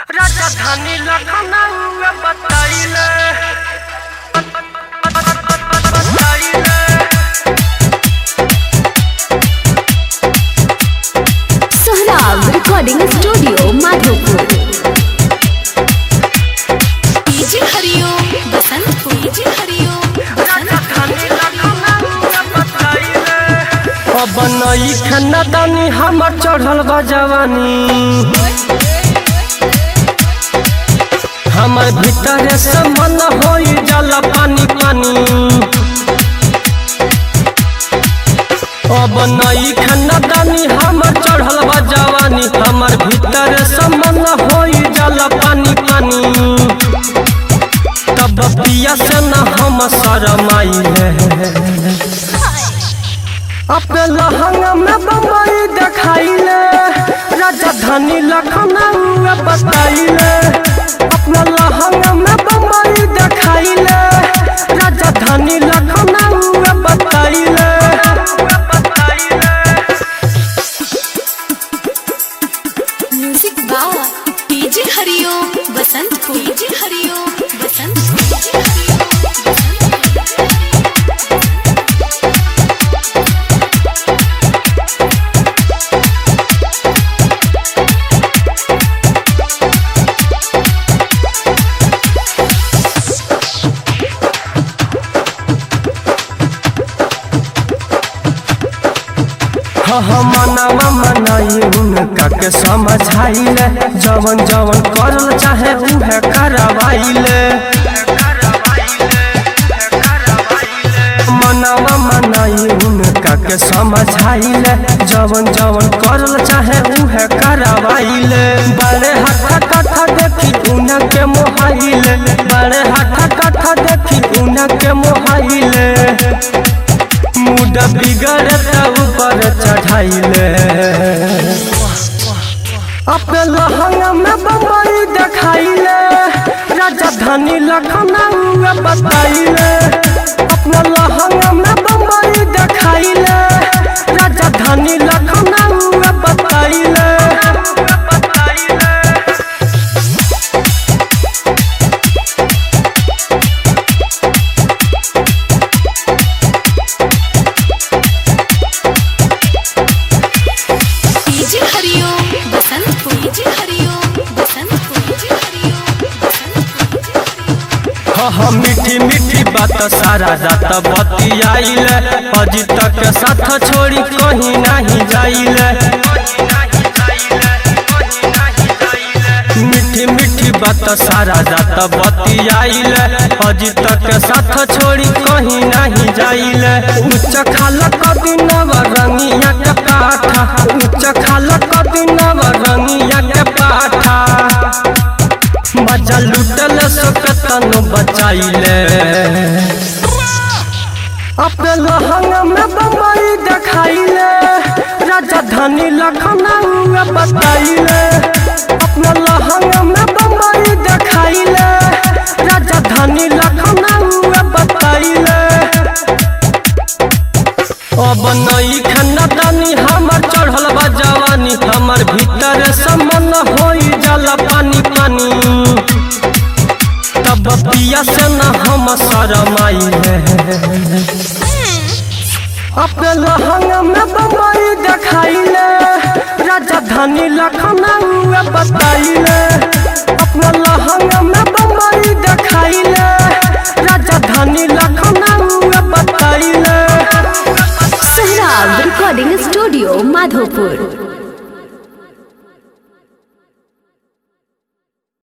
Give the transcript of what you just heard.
राजधानी लखनऊ बताइले बताइले Sohrab recording studio Madhopur DJ Hariom Basant DJ Hariom Basant राजधानी लखनऊ बताइले अब नई खानदानी हमर चढ़ल बा जवानी हमर भीतर से मन होई जाला पानी पानी अब नई खानदानी हमर चढ़ल बा जवानी हमर भीतर से मन होई जाला पानी पानी तब पिया से न हम शरमाइले अपने लहंगा में बम्बई दिखाइले राजधानी लखनऊ बताइले अपना लहंगा में बम्बई दिखाइले राजधानी लखनऊ बताइले music by DJ Hariom Basant DJ Hariom Basant DJ Hariom मनावा मनाई उनका के समझाइले जवन जवन करल चाहे उहे करवाइले मनावा मनाई उनका के समझाइले जवन जवन करल चाहे उहे करवाइले बड़े हठा कथा देखी उनके मोहाइले बड़े हठा कथा देखी उनके मोहाइले मूड बिगड़े तब ऊपर चढ़ाइले अपने लहंगा में बम्बई दिखाइले राजधानी लखनऊ बताइले अपने लहंगा में बम्बई दिखाइले राजधानी लखनऊ बताइले DJ Hariom Basant DJ Hariom Basant DJ Hariom Basant हाँ हाँ मीठी मीठी बात सारा रात बतियाइले अजी तक साथ छोड़ी कहीं नहीं जाइले मीठी मीठी बात सारा रात बतियाइले अजी तक साथ छोड़ी कहीं नहीं जाइले उच्च खाल कदिनव रंगिया के पाठा उच्च खाल कदिनव रंगिया के पाठा मजा लुटल सकतन बचाइले अपने लहंगा में बम्बई दिखाइले राजधानी लखनऊ बताइले अपने लहंगा में बम्बई दिखाइले राजधानी लखनऊ बताइले अब नई खानदानी हमर चढ़ल बा जवानी हमर भीतर समन होई जाला पानी पानी तब पिया से न हम शरमाइले अपने लहंगा में बम्बई दिखाइले राजधानी लखनऊ बताइले अपने लहंगा में बम्बई दिखाइले राजधानी लखनऊ बताइले सोहराब रिकॉर्डिंग स्टूडियो माधोपुर